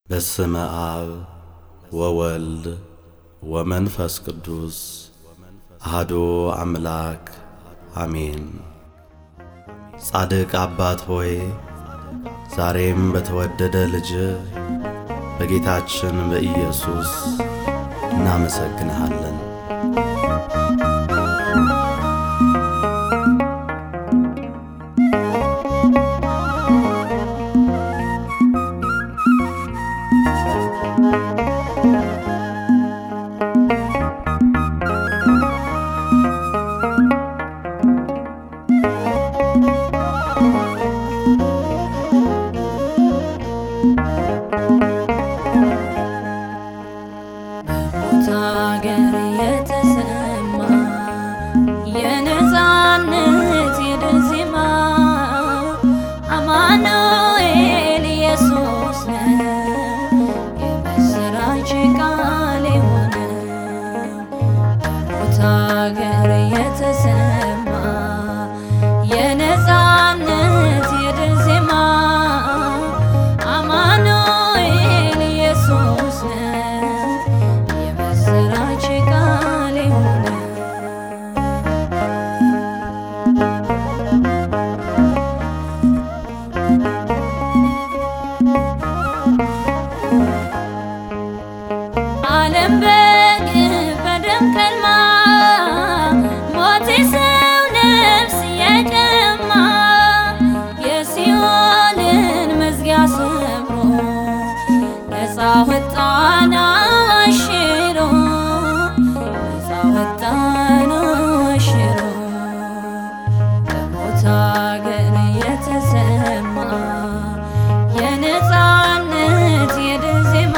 በስመ አብ ወወልድ ወመንፈስ ቅዱስ አሐዱ አምላክ አሜን። ጻድቅ አባት ሆይ ዛሬም በተወደደ ልጅ በጌታችን በኢየሱስ እናመሰግንሃለን። በሞት አገር የተሰማ የነፃነት የድል ዜማ አማኑኤል ኢየሱስ ነው የምስራች ቃል የሆነው በሞት አገር የተሰማ የነፃነት የድል ዜማ አማኑኤል ኢየሱስ ነው የምስራች ቃል የሆነው ዓለም በግፍ በደም ከልማ ሞት የሰው ነፍስ የቀማ የሲኦልን መዝጊያ ሰብሮ ነፃ ወጣን አሽሮ ነፃ ወጣን አሽሮ በሞት አገር የተሰማ የነፃነት የድል ዜማ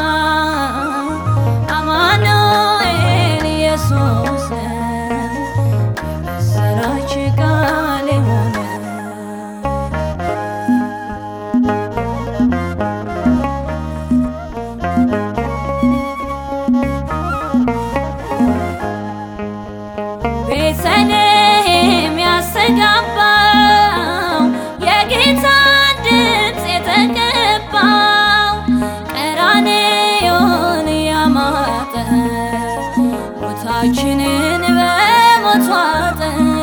አማኑኤል ኢየሱስ ነው የምስራች ቃል የሆነው ቤተልሔም ያስተጋባው የጌታ ድምፅ የተቀባው ቀራንዮን ያማጠ ሞታችንን በሞት ዋጠ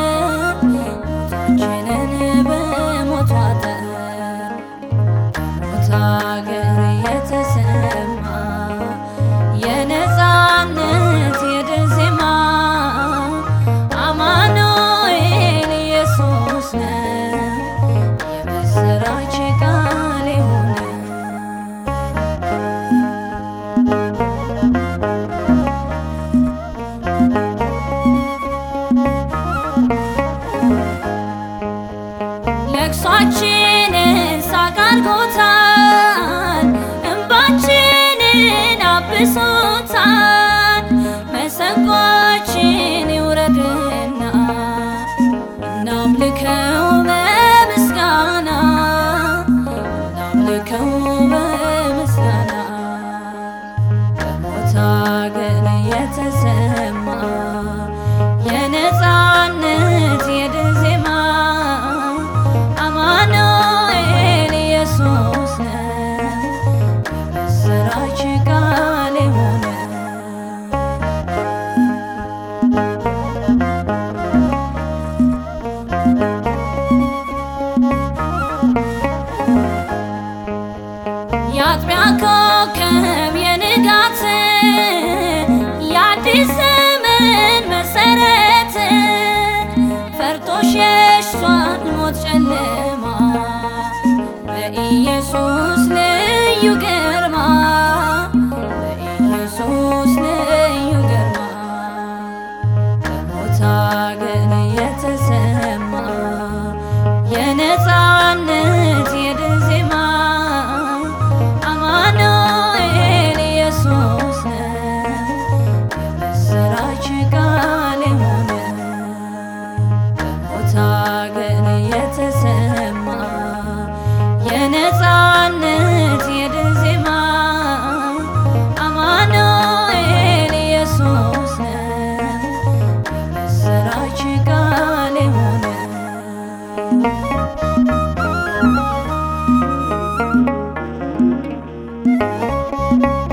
ሞታችንን በሞት ዋጠ በሞት አገር የተሰማ የነፃነት የድል ዜማ አማኑኤል ኢየሱስ ነው የምስራች ቃል የሆነው ለቅሷችንን ሳቅ አድርጎታል፣ እንባችንን አብሶታል። መሰንቆችን ይውረድና እናምልከው በምስጋና እናምልከው በምስጋና በሞት አገር የተሰማ የነፃነት የድል ዜማ አማኑኤል ኢየሱስ ነው የምስራች ቃል የሆነው የአጥቢያ ኮከብ የንጋት የአዲስ ዘመን መሰረት ፈርቶ ሸሽቷል ሞት ጨለማ በኢየሱስ ልዩ ግርማ በኢየሱስ ልዩ ግርማ በሞት አገር የተሰማ የነፃነት የድል ዜማ አማኑኤል አ